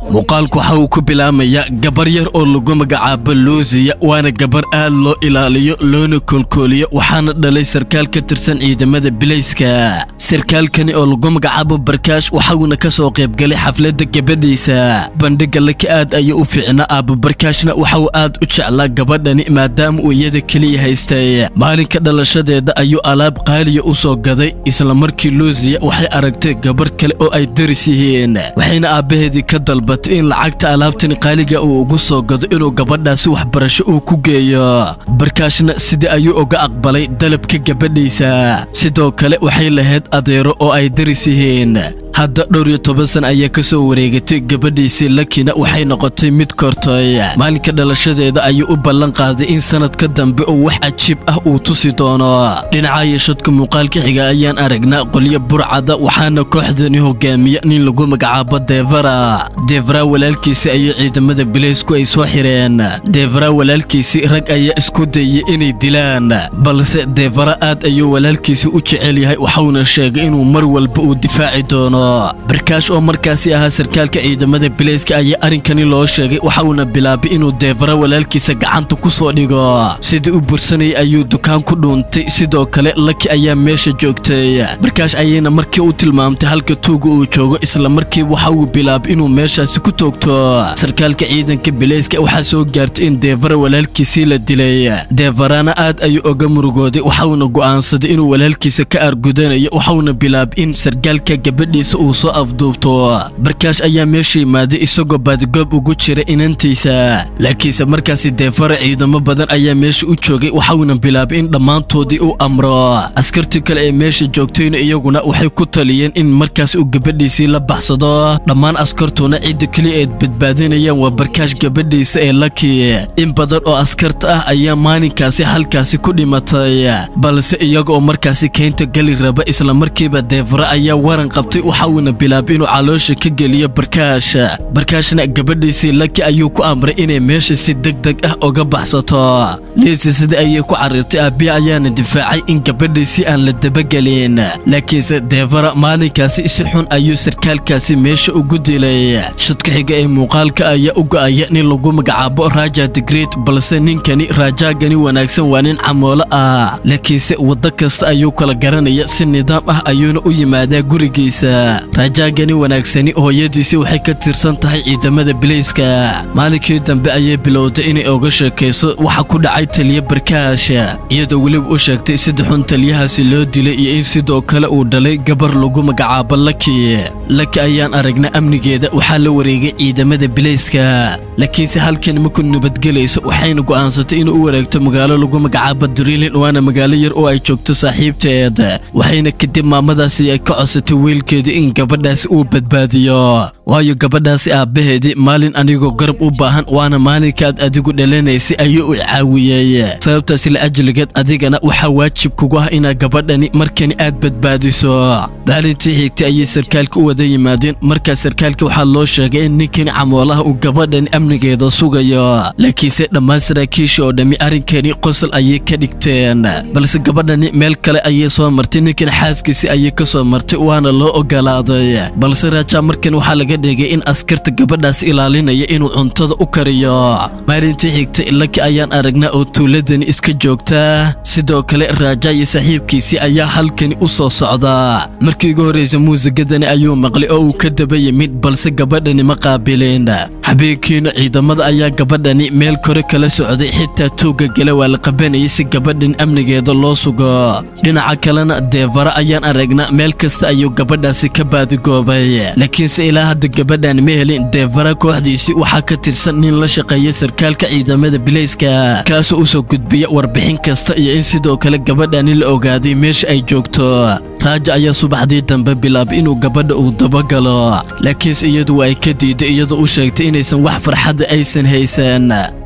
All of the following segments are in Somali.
muuqaalku waxa uu ku bilaamayaa gabar yar oo lagu magacaabo luusiya waana gabar aad loo ilaaliyo loona koolkooliyo waxaana dhalay sarkaal ka tirsan ciidamada bilayska sarkaalkani oo lagu magacaabo barkaash waxauna ka soo qaybgalay xafladda gabadhiisa bandhigga laka aad ayuu u fiicnaa aabo barkaashna waxauu aad u jeclaa gabadhani maadaama uu iyada keliya haystay maalinka dhalashadeeda ayuu alaab qaaliya u soo gaday isla markii luusiya waxay aragtay gabar kale oo ay daris yihiin waxayna aabbaheedii ka dalbatay in lacagta alaabtani qaaliga uu ugu soo gado inuu gabadhaasi waxbarasho uu ku geeyo barkaashna sidii ayuu uga aqbalay dalabka gabadhiisa sidoo kale waxay lahayd adeero oo ay daris yihiin hadda dhowr iyo toban san ayaa ka soo wareegatay gabadhiisii lakina waxay noqotay mid kortay maalinka dhalashadeeda ayuu u ballan qaaday in sanadka dambe uu wax cajiib ah uu tusi doono dhinaca yeshadka muuqaalka xiga ayaan aragnaa qolyo burcada waxaana kooxdani hogaamiya nin lagu magacaabo devara devara walaalkiisi ayay ciidamada bilaysku ay soo xireen devara walaalkiisi rag ayaa isku dayay inay dilaan balse devara aad ayuu walaalkiisi u jecel yahay waxauna sheegay inuu mar walba uu difaaci doono barkaash oo markaasi ahaa sarkaalka ciidamada bilayska ayaa arrinkani loo sheegay waxauna bilaabay inuu deevara walaalkiisa gacanta ku soo dhigo sidii u bursanayay ayuu dukaan ku dhuuntay sidoo kale laki ayaa meesha joogtay barkaash ayayna markii u tilmaamtay halka tuuga uu joogo isla markiiba waxa uu bilaabay inuu meeshaasi ku toogto sarkaalka ciidanka bilayska waxaa soo gaartay in deevara walaalkiisii la dilay deevarana aad ayuu oga murugooday waxauna go'aansaday inuu walaalkiisa ka aargudanayo waxauna bilaabay in sarkaalka gabadhiisa uu soo afduubto barkaash ayaa meesha yimaaday isagoo baadigoob ugu jira inantiisa laakiinse markaasi deefara ciidamo badan ayaa meesha u joogay waxauna bilaabay in dhammaantoodii u amro askartii kale ee meesha joogtayna iyaguna waxay ku taliyeen in markaas uu gabadhiisii la baxsado dhammaan askartuna cidda keliya eed badbaadinayaan waa barkaash gabadhiisa ee laki in badan oo askarta ah ayaa maalinkaasi halkaasi ku dhimatay balse iyaga oo markaasi keynta geli raba isla markiiba deefara ayaa waran qabtay waxauna bilaabay inuu caloosha ka geliyo barkaash barkaashna gabadhiisii laki ayuu ku amray inay meesha si deg deg ah uga baxsato liisi sida ayay ku carrirtay aabbihi ayaana difaacay in gabadhiisii aan la dabagelin laakiinse deevara maalinkaasi si xun ayuu sarkaalkaasi meesha ugu dilay shadka xiga ee muuqaalka ayaa u go'aya nin lagu magacaabo raja digreet balse ninkani raajaagani wanaagsan waa nin camoolo ah laakiinse waddo kasta ayuu kala garanaya si nidaam ah ayuuna u yimaadaa gurigiisa rajaagani wanaagsani hooyadiisii waxay ka tirsan tahay ciidamada bilayska maalinkii dambe ayay bilowday inay oga sheekayso waxa ku dhacay taliya barkaash iyadoo weliba u sheegtay sida xun taliyahaasi loo dilay iyo in sidoo kale uu dhalay gabar lagu magacaabo laki laki ayaan aragnaa amnigeeda waxaa la wareegay ciidamada bilayska laakiinse halkan maku nabadgelayso waxayna go'aansatay inuu u wareegto magaalo lagu magacaabo drilin waana magaalo yar oo ay joogto saaxiibteed waxayna kadib maamadaasi ay ka codsatay wiilkeedii in gabadhaasi uu badbaadiyo waayo gabadhaasi aabbaheedii maalin anigoo garab u baahan waana maalinkaad adigu dhalanaysay ayuu u caawiyey sababtaasi la ajligeed adigana waxaa waajib kugu ah inaad gabadhani markani aad badbaadiso maalintii xigtay ayay sarkaalka u wada yimaadeen markaas sarkaalka waxaa loo sheegay in ninkani camoolaha uu gabadhani amnigeeda sugayo laakiinse dhammaan saraakiisha oo dhammi arrinkani qosol ayay ka dhigteen balse gabadhani meel kale ayay soo martay ninkan xaaskiisi ayay ka soo martay waana loo ogolaaday balse raajaa markan waxaa laga dhigay in askarta gabadhaas ilaalinaya inuu cuntada u kariyo maalintii xigtay laki ayaan aragnaa oo tuuladani iska joogtaa sidoo kale raaja iyo saaxiibkiisii ayaa halkani u soo socdaa markii ugu horraysa muusigadani ayuu maqlay oo uu ka daba yimid balse gabadhani ma qaabilin habeenkiina ciidamada ayaa gabadhani meel kore kala socday xitaa tuugga gale waa la qabanayay si gabadhan amnigeeda loo sugo dhinaca kalena deevara ayaan aragnaa meel kasta ayuu gabadhaasi ka baadigoobay laakiinse ilaa hadda gabadhan ma helin deevara kooxdiisii waxaa ka tirsan nin la shaqeeya sarkaalka ciidamada bilayska kaasoo u soo gudbiya warbixin kasta iyo in sidoo kale gabadhani la ogaaday meesha ay joogto raaja ayaa subaxdii dambe bilaabay inuu gabadha uu dabagalo laakiinse iyadu waa ay ka diiday iyadoo u sheegtay inaysan wax farxadda aysan haysan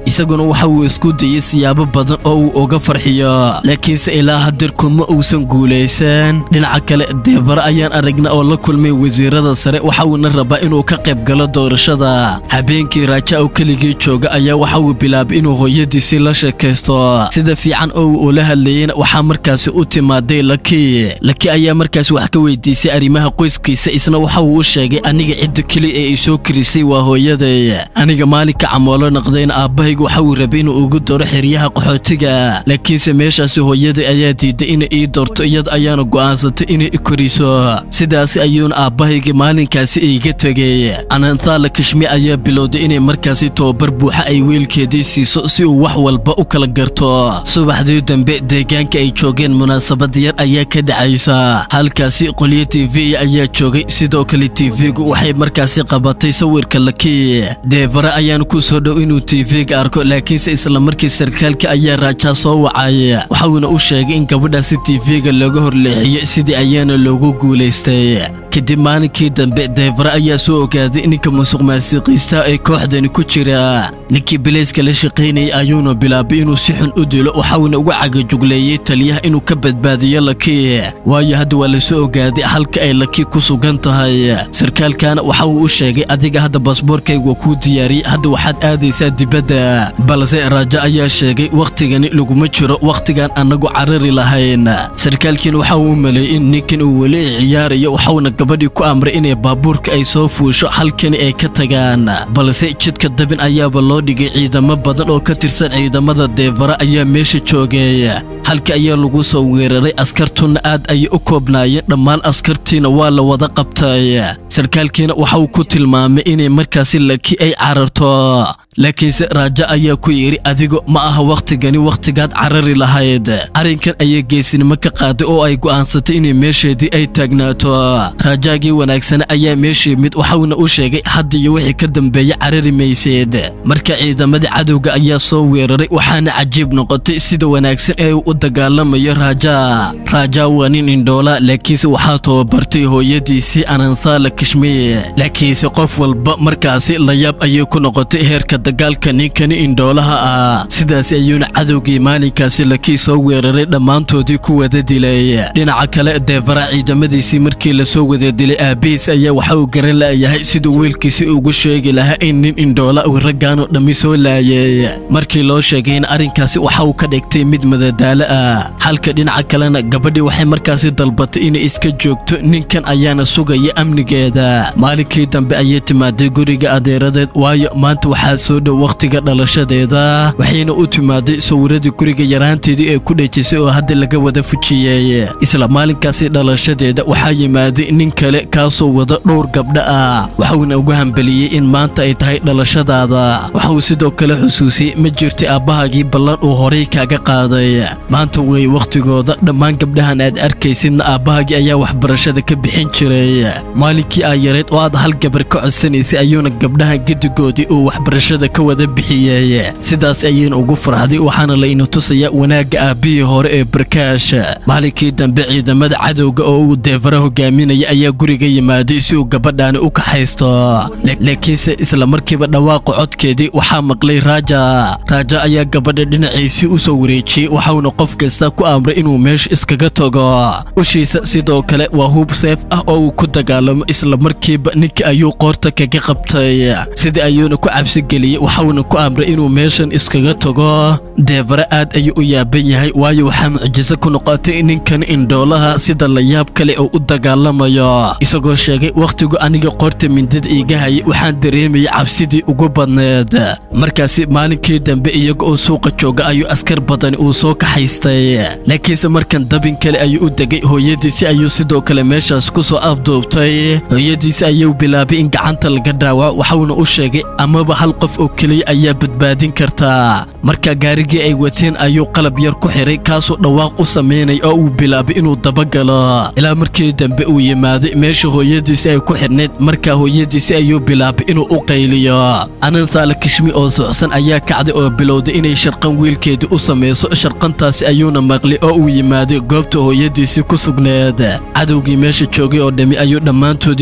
isaguna waxa uu isku dayey siyaabo badan oo uu uga farxiyo laakiinse ilaa hadeer kuma uusan guulaysan dhinaca kale deevara ayaan aragna oo la kulmay wasiirada sare waxa uuna rabaa inuu ka qayb galo doorashada habeenkii raaja oo keligii jooga ayaa waxa uu bilaabay inuu hooyadiisii la sheekaysto sida fiican oo uu ula hadlayeyna waxaa markaasi u timaaday laki laki ayaa markaasi wax ka weydiisay arrimaha qoyskiisa isna waxa uu u sheegay aniga cidda keli ee isoo kirisay waa hooyaday aniga maalinka camoolo noqdayna aabbahaygu waxa uu rabay inuu ugu daro xeryaha qaxootiga laakiinse meeshaasi hooyaday ayaa diiday inay ii doorto iyada ayaana go'aansatay inay i koriso sidaasi ayuuna aabbahayga maalinkaasi iiga tegey ananthala kashmi ayaa bilowday inay markaasi tobabar buuxa ay weelkeedii siiso si uu wax walba u kala garto subaxdii dambe deegaanka ay joogeen munaasabad yar ayaa ka dhacaysa halkaasi qolyo tv ayaa joogay sidoo kale tv-gu waxay markaasi qabatay sawirka laki deevare ayaan ku soo dhow inuu tv-ga arko laakiinse isla markii sarkaalka ayaa raajaa soo wacay waxauna u sheegay in gabadhaasi tv-ga looga horleexiyo sidii ayaana loogu guulaystay kadib maalinkii dambe deevare ayaa soo ogaaday ninka musuq maasiqiista ee kooxdani ku jira ninkii bilayska la shaqaynayay ayuuna bilaabay inuu si xun u dilo waxauna uga cagajugleeyey taliyaha inuu ka badbaadiyo laki waayo hadda waa la soo ogaaday halka ay laki ku sugan tahay sarkaalkana waxa uu u sheegay adiga hadda baasboorkayga waa kuu diyaariyey hadda waxaad aadaysaa dibadda balse raajo ayaa sheegay wakhtigani laguma jiro wakhtigaan annagu carari lahayn sarkaalkiina waxa uu u maleeyey in ninkan uu weli ciyaarayo waxauna gabadhii ku amray inay baabuurka ay soo fuusho halkani ay ka tagaan balse jidka dabin ayaaba loo dhigay ciidamo badan oo ka tirsan ciidamada deevara ayaa meesha joogay halka ayaa lagu soo weeraray askartuna aad ayay u koobnaayeen dhammaan askartiina waa la wada qabtay sarkaalkiina waxa uu ku tilmaamay inay markaasi laki ay cararto laakiinse raajo ayaa ku yidhi adigu ma aha wakhtigani wakhtigaad carari lahayd arrinkan ayay geesinimo ka qaaday oo ay go'aansatay inay meesheedii ay taagnaato raajaagii wanaagsana ayaa meeshii mid waxauna u sheegay hadda iyo wixii ka dambeeya carari mayseed marka ciidamadii cadowga ayaa soo weeraray waxaana cajiib noqotay sida wanaagsan ee uu u dagaalamayo raaja raaja waa nin indhoola laakiinse waxaa tababartay hooyadiisii ananthala kashmiir laakiinse qof walba markaasi layaab ayay ku noqotay heerka dagaalka ninkani indhoolaha ah sidaas ayuuna cadowgii maalinkaasi lakii soo weeraray dhammaantoodii ku wada dilay dhinaca kale deevara ciidamadiisii markii lasoo wada dilay aabihiis ayaa waxa uu garan la'yahay siduu wiilkiisi ugu sheegi lahaa in nin indhoola uu raggaanoo dhammi soo laayay markii loo sheegayna arrinkaasi waxa uu ka dhigtay mid madadaalo ah halka dhinaca kalena gabadhii waxay markaasi dalbatay inay iska joogto ninkan ayaana sugaya amnigeeda maalinkii dambe ayay timaaday guriga adeeradeed waayo maanta waxaa soo dhow wakhtiga dhalashadeeda waxayna u timaaday sawiradii guriga yaraanteedii ee ku dhejisay oo hadda laga wada fujiyey isla maalinkaasi dhalashadeeda waxaa yimaaday nin kale kaasoo wada dhowr gabdho ah waxuuna ugu hambeliyey in maanta ay tahay dhalashadaada waxauu sidoo kale xusuusiyey ma jirtay aabbahaagii ballan uu horay kaaga qaaday maanta wey wakhtigooda dhammaan gabdhahan aad arkaysidna aabbahaagii ayaa waxbarashada ka bixin jiray maalinkii aa yareed oo aad hal gabar ka codsanaysay ayuuna gabdhahan gedigoodii uu waxbarashada ka wada bixiyey sidaas ayayna ugu farxday waxaana layna tusayaa wanaagga aabbihii hore ee barkaash maalinkii dambe ciidamada cadowga oo uu deevara hogaaminaya ayaa guriga yimaaday si uu gabadhaani u kaxaysto laakiinse isla markiiba dhawaaqa codkeedii waxaa maqlay raaja raaja ayaa gabadha dhinaciisii u soo wareejiyey waxauna qof kasta ku amray inuu meesha iskaga tago ushiisa sidoo kale waa hub seef ah oo uu ku dagaalamo isla markiiba ninka ayuu qoorta kaga qabtay sidii ayuuna ku cabsigeliyey waxauna ku amray inuu meeshan iskaga tago deevare aad ayuu u yaaban yahay waayo waxaa mucjiso ku noqotay ninkan indhoolaha sida layaab kale oo u dagaalamayo isagoo sheegay wakhtigu aniga qoorta mindida iiga hayay waxaan dareemayay cabsidii ugu badneed markaasi maalinkii dambe iyaga oo suuqa jooga ayuu askar badani uu soo kaxaystay laakiinse markan dabin kale ayuu u degay hooyadiisi ayuu sidoo kale meeshaas ku soo afduubtay hooyadiisi ayuu bilaabay in gacanta laga dhaawaco waxauna u sheegay amaba hal qof oo keliya ayaa badbaadin kartaa marka gaarigii ay wateen ayuu qalab yar ku xiray kaasoo dhawaaq u samaynay oo uu bilaabay inuu dabagalo ilaa markii dambe uu yimaaday meesha hooyadiisi ay ku xidhnayd markaa hooyadiisi ayuu bilaabay inuu u qayliyo ananthaala kishmi oo socsan ayaa kacday oo bilowday inay sharqan wiilkeedii u samayso sharqantaasi ayuuna maqlay oo uu yimaaday goobta hooyadiisii ku sugneed cadowgii meesha joogay oo dhammi ayuu dhammaantoodii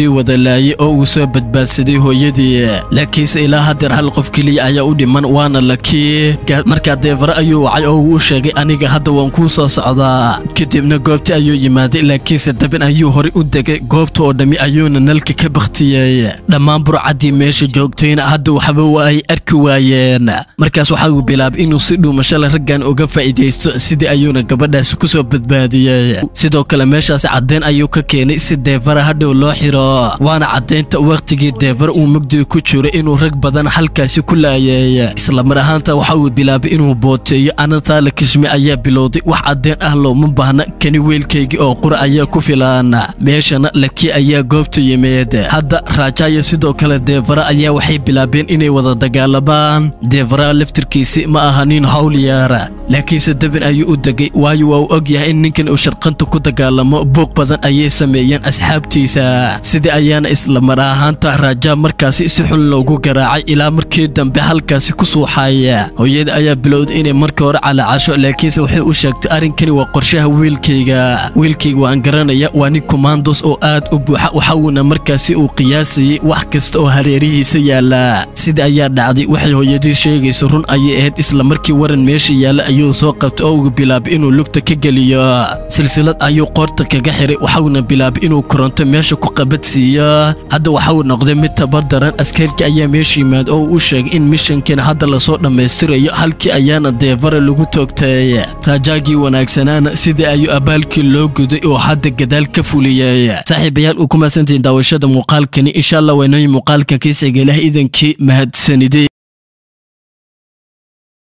dadkii wada laayay oo uu soo badbaadsaday hooyadii laakiinse ilaa haddeer hal qof keliya ayaa u dhiman waana lakii markaa deefare ayuu wacay oo uu u sheegay aniga hadda waan kuu soo socdaa kadibna goobtii ayuu yimaaday laakiinse dabin ayuu horey u degay goobta oo dhammi ayuuna nalka ka bakhtiyey dhammaan burcaddii meesha joogtayna hadda waxba waa ay arki waayeen markaas waxa uu bilaabay inuu si dhuumashale raggan uga faa'iidaysto sidii ayuuna gabadhaasi ku soo badbaadiyey sidoo kale meeshaasi caddayn ayuu ka keenay si deefara hadhow loo xiro waana caddaynta wakhtigii deefar uu mugdiga ku jiro inuu rag badan halkaasi ku laayay islamar ahaanta waxa uu bilaabay inuu booteeyo anathala kishme ayaa bilowday wax caddayn ah looma baahna kani weelkaygii oo qura ayaa ku filan meeshana laki ayaa goobta yimid hadda raajaya sidoo kale deefara ayaa waxay bilaabeen inay wada dagaalamaan deefara laftirkiisi ma aha nin howlyaar laakiinse dabin ayuu u degay waayo waa uu og yahay in ninkan uu sharqanta ku dagaalamo buuq badan ayay sameeyeen asxaabtiisa sidii ayaana islamar ahaanta raaja markaasi si xun loogu garaacay ilaa markii dambe halkaasi ku suuxay hooyada ayaa bilowday inay markii hore calaacasho laakiinse waxay u sheegtay arrinkani waa qorshaha wiilkayga wiilkayga waan garanaya waa nin commandos oo aad u buuxa waxauna markaasi uu qiyaasayey wax kasta oo hareerihiisa yaala sida ayaa dhacday waxay hooyadii sheegayso run ayay ahayd isla markii waran meesha yaalla ayuu soo qabtay oo uu bilaabay inuu lugta ka geliyo silsilad ayuu qoorta kaga xiray waxauna bilaabay inuu koronto meesha ku qabadsiiyo hadda waxauu noqday mid tabardaran askarkii ayaa meesha yimaad oo uu u sheegay in mishankan hadda lasoo dhammaystirayo halkii ayaana deefara lagu toogtay raajaagii wanaagsanaana sidii ayuu abaalkii loo guday oo hadda gadaal ka fuliyey saaxiibayaal uu ku mahadsantihiin daawashada muuqaalkani insha allah waynooyin muuqaalkan kiisiga ilaah idankii mahadsanidey